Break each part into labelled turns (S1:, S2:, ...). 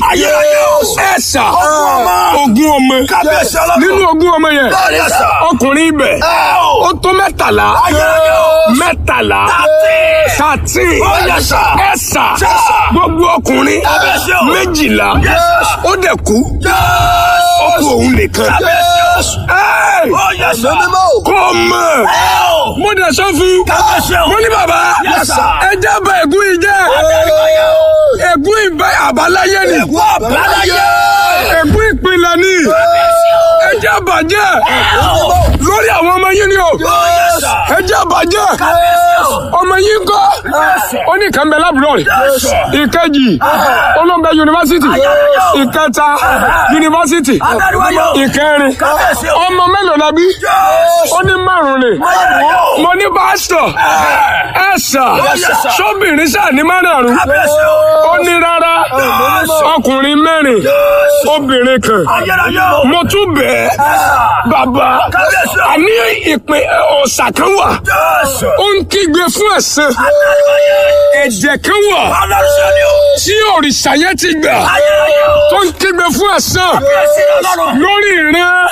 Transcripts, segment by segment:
S1: Ayérayé o.
S2: ẹ̀sà
S1: Ogún ọmọ.
S2: ogún ọmọ
S1: Kábíyèsí ọlọ́run.
S2: nínú ogún ọmọ yẹn
S1: Bẹ́ẹ̀ni sà.
S2: ọkùnrin ibẹ̀
S1: Ẹ o.
S2: ó tó mẹ́tàlá
S1: Ayérayé o.
S2: mẹ́tàlá
S1: Thirteen.
S2: thirteen
S1: Ó yẹ sà.
S2: ẹ̀sà
S1: Sà.
S2: gbogbo ọkùnrin
S1: Kábíyèsí o.
S2: méjìlá
S1: Yes, sir.
S2: ó dẹ̀ kú ó kú òun nìkan
S1: Kábíyèsí o.
S2: Ẹ́ẹ̀,
S1: Ó yẹ sà.
S2: kó o mọ̀
S1: Ẹ o.
S2: mo dẹ̀ sọ fún
S1: Kábíyèsí o.
S2: mo ní bàbá
S1: Yes, sir.
S2: ẹ jẹ́ bá ègún yìí jẹ́
S1: Ayérayé o.
S2: ègún ìbá àbáláyé ni
S1: Ègún àbáláyé.
S2: ègún ìpìlẹ̀ ni
S1: Kábíyèsí o.
S2: ẹ jẹ́ bàjẹ́
S1: Ẹ o.
S2: lórí àwọn ọmọ yìí ni o
S1: Ó yẹ sà.
S2: ẹ jẹ́ bàjẹ́
S1: Kábíyèsí o.
S2: ọmọ yìí ń kọ́ ó ní kàn bẹ lábúrò rẹ̀
S1: Yes, sir.
S2: ìkejì olóńgbẹ yunifásitì
S1: Ayérayé o.
S2: ìkẹta yunifásitì
S1: Adáríwáyé o.
S2: ìkẹrin
S1: Kábíyèsí o.
S2: ọmọ mélòó la bí
S1: Yes.
S2: ó ní márùn ni
S1: Ayérayé o.
S2: mo ní pásítọ̀ ẹ sà
S1: Yes, sir.
S2: sóbìnrin sà ní márùn
S1: Kábíyèsí o.
S2: ó ní rárá
S1: Yes.
S2: ọkùnrin mẹ́rin
S1: Yes.
S2: obìnrin kan
S1: Ayérayé o.
S2: mo tún bẹ̀ ẹ́ bàbá
S1: Kábíyèsí o.
S2: àní ìpín ọ̀sà kan wà
S1: Yes.
S2: ó ń kígbe fún ẹ̀sìn
S1: Adáríwáyé.
S2: ẹ̀jẹ̀ kan wà
S1: Ọlọ́run ni o.
S2: tí òrìṣà yẹn ti gbà
S1: Ayérayé o.
S2: tó ń kígbe fún ẹ̀sìn
S1: Kábíyèsí ọlọ́run.
S2: lórí ìran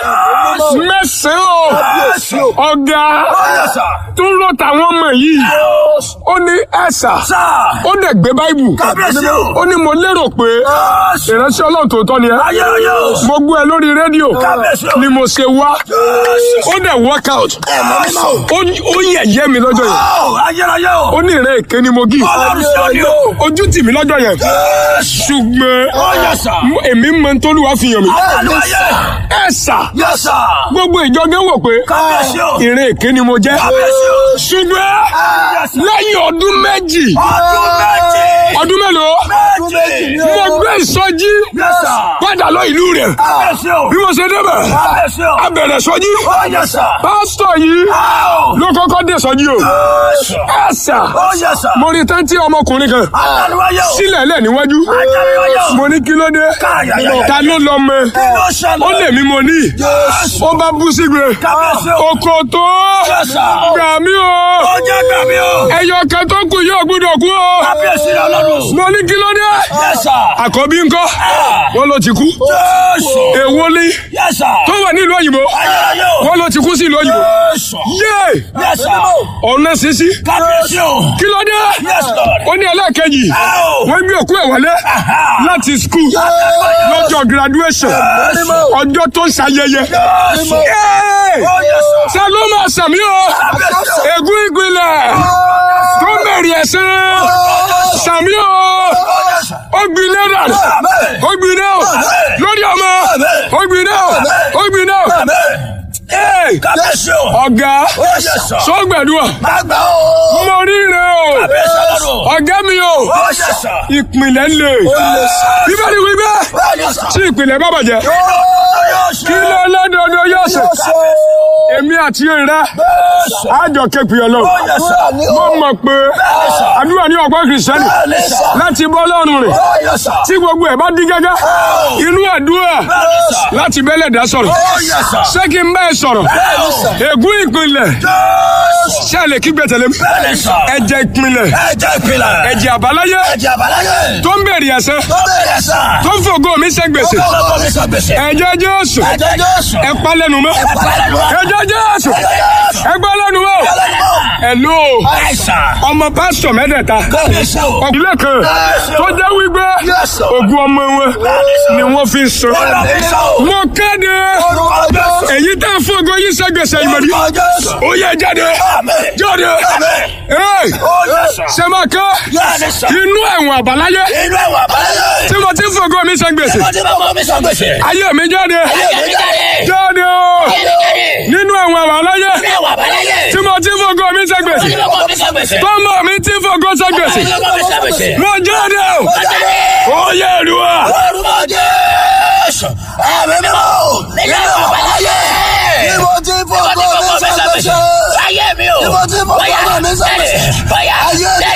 S2: mẹ́sàn-án
S1: Yes.
S2: o ọ̀gá
S1: Ó yẹ sà.
S2: tó ń rọ tàwọn ọmọ yìí
S1: Yes.
S2: ó ní ẹ̀sà
S1: Sà.
S2: ó dẹ̀ gbé báìbù
S1: Kábíyèsí o.
S2: ó ní mo lérò pé
S1: Yes.
S2: ìránṣẹ́ ọlọ́run tòótọ́ ni ẹ́
S1: Ayérayé o.
S2: mo gbọ́ ẹ lórí rédíò
S1: Kábíyèsí o.
S2: ni mo ṣe wá
S1: Yes.
S2: ó dẹ̀ work out
S1: Ẹ̀mọ́ mímọ́.
S2: ó ó yẹ̀yẹ́ mi lọ́jọ́ yẹn
S1: Ó, Ayérayé o.
S2: ó ní ìrẹ́ èké ni mo gí
S1: Ọlọ́run ṣe ni o.
S2: ojú tì mí lọ́jọ́ yẹn
S1: Yes.
S2: ṣùgbọ́n
S1: Ó yẹ sà.
S2: mo- èmi mọ tólúwa fi hàn mí
S1: Adáríwáyé.
S2: ẹ sà
S1: Yes, sir.
S2: gbogbo ìjọgẹ́ wò pé
S1: Kábíyèsí o.
S2: ìrẹ́ èké ni mo jẹ́
S1: Kábíyèsí o.
S2: ṣùgbọ́n
S1: Yes, sir.
S2: lẹ́yìn ọdún méjì
S1: Ọdún méjì.
S2: ọdún mélòó
S1: Méjì.
S2: mo gbé ìsọjí
S1: Yes, sir.
S2: padà lọ ìlú rẹ̀
S1: Kábíyèsí o.
S2: bí mo ṣe débẹ̀
S1: Kábíyèsí o.
S2: a bẹ̀rẹ̀ sọjí
S1: Ó yẹ sà.
S2: pásítọ̀ yìí
S1: Ó.
S2: ló kọ́kọ́ dé sọjí o
S1: Yes.
S2: ẹ sà
S1: Ó yẹ sà.
S2: mo rí tántí ọmọkùnrin kan
S1: Adáríwáyé o.
S2: sílẹ̀ lẹ̀ níwájú
S1: Adáríwáyé o.
S2: mo ní kí ló dé
S1: Káyàyàyà.
S2: ta ló lọ mọ
S1: Kí ló ṣẹlẹ̀?
S2: ó lè mí mo ní
S1: Yes.
S2: ó bá bú sígbe
S1: Kábíyèsí o.
S2: oko tó
S1: Yes, sir.
S2: gbà mí o
S1: Ó jẹ́ gbàmí o.
S2: ẹyọ kan tó kù yóò gbúdọ̀ kú o
S1: Kábíyèsí ọlọ́run.
S2: mo ní kí ló dé
S1: Yes, sir.
S2: àkọ́bí ńkọ́ wọ́n ló ti kú
S1: Yes.
S2: èwo ni
S1: Yes, sir.
S2: tó wà nílùú òyìnbó
S1: Ayérayé o.
S2: wọ́n ló ti kú sí ìlú òyìnbó
S1: Yes.
S2: yé
S1: Yes, sir.
S2: ọ̀nà sísí
S1: Kábíyèsí o.
S2: kí ló dé
S1: Yes, Lord.
S2: ó ní ẹlẹ́ẹ̀kejì
S1: Ó.
S2: wọ́n gbé òkú ẹ̀ wọlé láti skul lọ́jọ́ graduation ọjọ́ tó ń ṣayẹyẹ
S1: Yes.
S2: Yé!
S1: Ó yẹ sà.
S2: ṣe ló máa sàmí o
S1: Kábíyèsí o.
S2: ègún ìgbìlẹ̀ tó bẹ̀rẹ̀ ẹ̀sán sàmí o ó gbiná dà ó gbiná o lórí ọmọ ó gbiná o ó gbiná o Ee!
S1: Kábíyèsí o.
S2: ọ̀gá
S1: Ó yẹ sà.
S2: sọ́gbẹ̀dúà
S1: Gbàgbà o.
S2: mo ríre o
S1: Kábíyèsí ọlọ́run.
S2: ọ̀gá mi o
S1: Ó yẹ sà.
S2: ìpìlẹ̀ lè bíbélì wí bẹ́ẹ̀
S1: Ó yẹ sà.
S2: tí ìpìlẹ̀ bá bàjẹ́ kí ló lọ́dọọdọ yóò ṣe èmi àti rẹ àjọ képi ọlọ́run mo mọ̀ pé àdúrà ní ọgbọ́n kìrìsìtẹ́nì láti bọ́ lọ́rùn rẹ̀ tí gbogbo ẹ̀ bá dín gẹ́gẹ́ inú àdúrà láti bẹ́lẹ̀ dá sọ̀rọ̀ ṣé kí n bá ẹ sọ̀rọ̀ ègún ìpìlẹ̀ ṣé ẹ lè kígbe tẹ̀lé mi ẹ̀jẹ̀ ìpìlẹ̀
S1: Ẹ̀jẹ̀ ìpìlẹ̀.
S2: ẹ̀jẹ̀ àbáláyé
S1: Ẹ̀jẹ̀ àbáláyé.
S2: tó ń bèrè ẹ̀sẹ̀
S1: Tó bẹ̀rẹ̀ sà.
S2: tó ń fògo mi ṣe gbèsè
S1: Ọlọ́pàá mi sọ gbèsè.
S2: ẹ̀jẹ̀ Jésù
S1: Ẹ̀jẹ̀ Jésù.
S2: ẹ pa lẹ́nu mọ́ ẹ̀jẹ̀ Jésù ẹ gbọ́ lẹ́nu mọ́ ẹ̀lú
S1: Àìsàn.
S2: ọmọ pásítọ̀ mẹ́tẹ̀ẹ̀ta
S1: Kábíyèsí o.
S2: ọ̀gbìnlẹ̀ kan tó jẹ́ wípé
S1: Yes, sir.
S2: ògùn ọmọ wọn ni wọ́n fi ń sọ
S1: Ọlọ́pàá o.
S2: mo kéde
S1: Orúkọ Jésù.
S2: èyí tá a fògo yìí ṣe gbèsè ìmọ̀dí
S1: Orúkọ Jésù.
S2: ó yẹ jáde
S1: Àmín.
S2: jáde
S1: Àmín.
S2: Hey!
S1: Ó yẹ sà.
S2: ṣe máa kọ́
S1: Yáni sà.
S2: inú ẹ̀wọ̀n àbáláyé
S1: Inú ẹ̀wọ̀n àbáláyé.
S2: tí mo ti ń fògo mi ṣe gbèsè
S1: Mo ti bá ọmọ mi sọ gbèsè.
S2: ayé mi jáde
S1: Ayé mi jáde.
S2: jáde o nínú ẹ̀wọ̀n àbáláyé
S1: Inú ẹ̀wọ̀n àbáláyé.
S2: tí mo ti ń fògo mi ṣe
S1: Mo
S2: gbèsè
S1: ti bá ọmọ mi sọ gbèsè.
S2: tọ́mọ mi ti ń fògo ṣe gbèsè
S1: Mo ti bá ọmọ mi sọ gbèsè.
S2: mo jáde o
S1: Mo jáde.
S2: ó yẹ ìrùwà
S1: Orúkọ Jésù. Ẹ̀mí mímọ́. Inú ẹ̀wọ̀n àbáláyé.
S3: Ibo tí fọ́kọ́ mi sọ gbèsè.
S1: Ayé mi o.
S3: Ibo tí fọ́kọ́ mi sọ gbèsè.
S1: Bóyá.
S3: Ayé